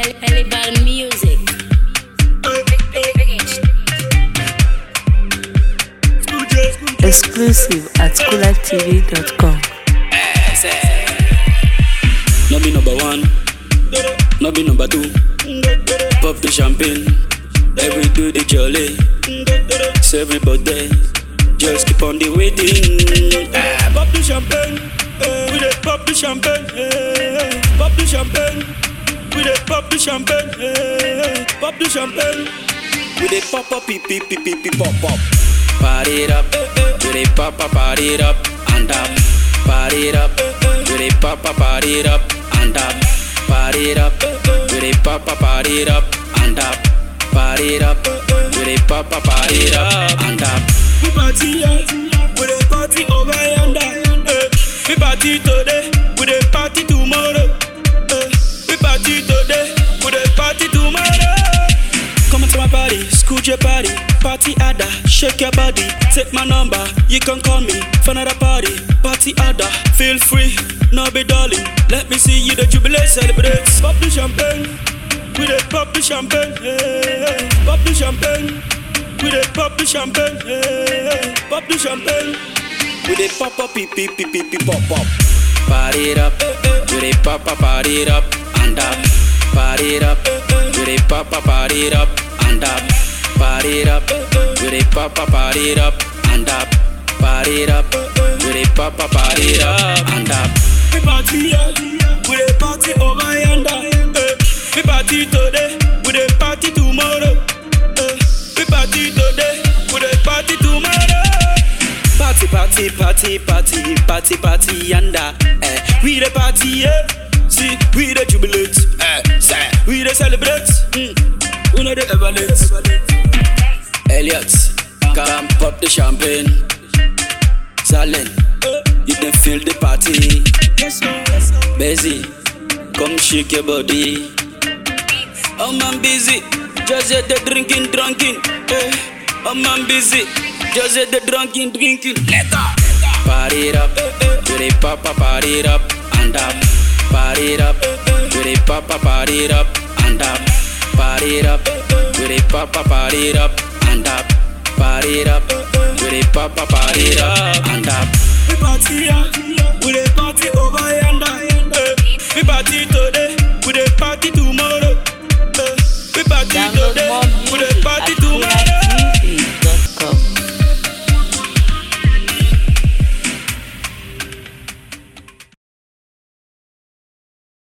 Pelibal Music. Exclusive at coolertv.com. No be number one, no be number two. Pop the champagne, every do the jolly. So everybody just keep on the waiting. Ah, pop the champagne, eh, we dey pop the champagne, eh, pop the champagne. We dey pop the champagne, eh, pop the champagne. We dey pop pop pee pee pee pee pee pop pop. Party it up, we dey pop pop party it up and up. Party it up, we dey pop pop party it up and up. Party it up, we dey pop pop party it up and up. Party it up, we dey pop pop party it up and up. We party yeah, we dey party over yonder. Eh. We party today, we dey party tomorrow. Eh. We party today, we dey party tomorrow. Come to my party, scoot your body, party ada, shake your body, take my number, you can call me for another party, party ada, feel free, no be darling, let me see you the jubilee celebrate, pop the champagne, we dey pop the champagne, hey, pop the champagne, we dey pop the champagne, hey, pop the champagne, we dey pop pop pee pee pee pee pee pop pop, party it up, we dey pop pop party it up and up, party it up, we dey pop pop party it up and up, party it up, we dey pop pop party it up and up, party it up, we dey pop pop party it up and up. We party yeah, we dey party over yonder. eh. We party today, we dey party tomorrow. eh. We party today, we dey party tomorrow. Party, party, party, party, party, party, yanda. Eh, we the party, yeah. See, we the jubilate. Eh, say, we the celebrate. Mm. We know the ever late. Elliot, come pop the champagne. Salin, you can feel the party. Busy, come shake your body. Oh man busy, just hit the drinking, drunken. Eh. Oh man busy, just hit the drunken, drinking. Let go. Party it up, we dey pop pop party it up and up. Party it up, we dey pop pop party it up and up. Party it up, we dey pop pop party it up and up. Party it up, we dey pop pop party it up and up. We party yeah, we dey party over yonder. eh. We party